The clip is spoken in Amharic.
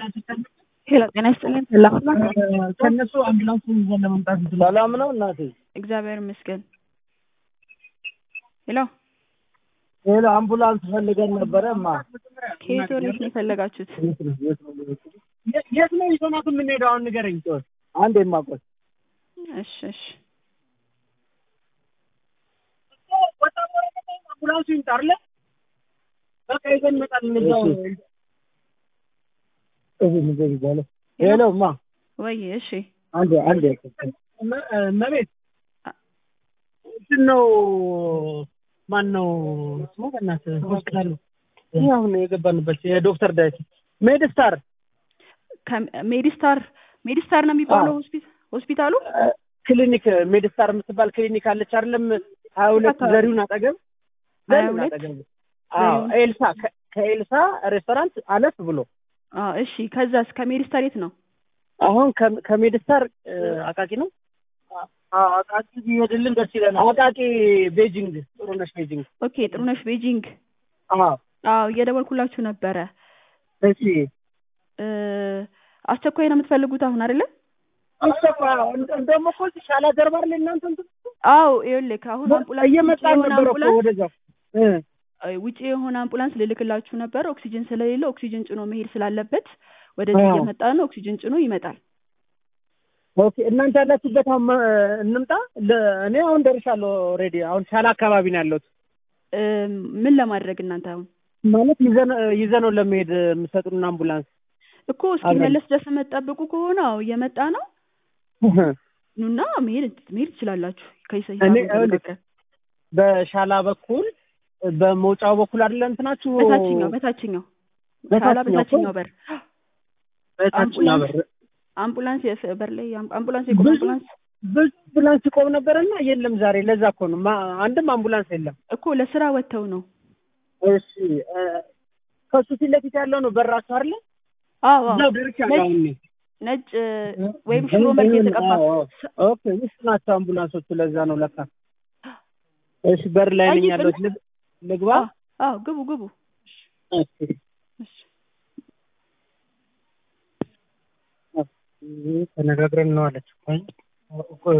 ሄሎ ጤና ይስጥልኝ። ሰላም ነው? ከእነሱ አምቡላንሱን ይዘን ለመምጣት ሰላም ነው እናቴ። እግዚአብሔር ይመስገን። ሄሎ ሌላ አምቡላንስ ፈልገን ነበረ ማ ከየት ወዴት ነው የፈለጋችሁት? የት ነው ይዘናት የምንሄደው? አሁን ንገረኝ። ጮህ አንድ የማቆስ እሺ እሺ አምቡላንሱ ይምጣ አይደለ? በቃ ይዘን እንመጣለን። እዛው ሄሎ ማ ወይ እሺ አንድ አንድ መቤት እንትን ነው ማን ነው ስሙ? በእናትህ ሆስፒታሉ ይህ አሁን የገባንበት የዶክተር ዳዊት ሜድስታር ሜዲስታር ሜዲስታር ነው የሚባለው ሆስፒታል ሆስፒታሉ ክሊኒክ ሜድስታር የምትባል ክሊኒክ አለች አይደለም? ሀያ ሁለት ዘሪሁን አጠገብ ሀያ ዘሪሁን ሁለት አጠገብ አዎ ኤልሳ ከ- ከኤልሳ ሬስቶራንት አለፍ ብሎ አዎ እሺ ከዛስ ከሜዲስታር የት ነው? አሁን ከ- ከሜድስታር እ፣ አቃቂ ነው አዎ አቃቂ ቢሄድልን ደስ ይለናል። አቃቂ ቤጂንግ ጥሩነሽ ቤጂንግ ኦኬ ጥሩነሽ ቤጂንግ አዎ አዎ እየደወልኩላችሁ ነበረ እሺ እ፣ አስቸኳይ ነው የምትፈልጉት አሁን አይደለ? አስተፋ እንደሞ እኮ እዚህ ሻላ ጀርባ አይደል እናንተ እንትን አዎ ይኸውልህ አሁን አምቡላንስ ውጪ እየመጣን የሆነ ነበር እኮ አምቡላንስ ወደዛ እ እ፣ ውጪ የሆነ አምቡላንስ ልልክላችሁ ነበር። ኦክሲጅን ስለሌለ ኦክሲጅን ጭኖ መሄድ ስላለበት ወደዚህ አዎ። እየመጣ ነው። ኦክሲጅን ጭኖ ይመጣል። ኦኬ እናንተ ያላችሁበት አሁን መ- እንምጣ ለ- እኔ አሁን ደርሻለሁ ኦልሬዲ አሁን ሻላ አካባቢ ነው ያለሁት እ፣ ምን ለማድረግ እናንተ አሁን ማለት ይዘን ይዘነው ለመሄድ የምሰጡን አምቡላንስ እኮ እስኪመለስ ድረስ የምትጠብቁ ከሆነ አዎ እየመጣ ነው። ኑና መሄድ መሄድ ትችላላችሁ። ከሂሳብ እኔ ተነጋግረን በሻላ በኩል በመውጫው በኩል አይደለ እንትናችሁ በታችኛው በታችኛው ሻላ በታችኛው በታችኛው በር በታችኛው በር አምቡላንስ የስ- በር ላይ አም- አምቡላንስ የቆመ ብዙ- አምቡላንስ ብዙ አምቡላንስ ይቆም ነበረና የለም ዛሬ ለዛ እኮ ነው ማ- አንድም አምቡላንስ የለም እኮ ለስራ ወጥተው ነው። እሺ እ፣ ከሱ ፊት ለፊት ያለው ነው በራሱ አይደለ አዎ አዎ እዛው ደርሻለሁ ነጭ- አሁን እኔ ነጭ እ፣ ወይም ሽሮ መልክ የተቀባ አዎ፣ አዎ። ኦኬ ውስጥ ናቸው አምቡላንሶቹ ለዛ ነው ለካ እሺ በር ላይ ነኝ ጠይቅ ያለሁት ልግ- ልግባ አዎ አዎ ግቡ ግቡ። እሺ እሺ ተነጋግረን ነው አለች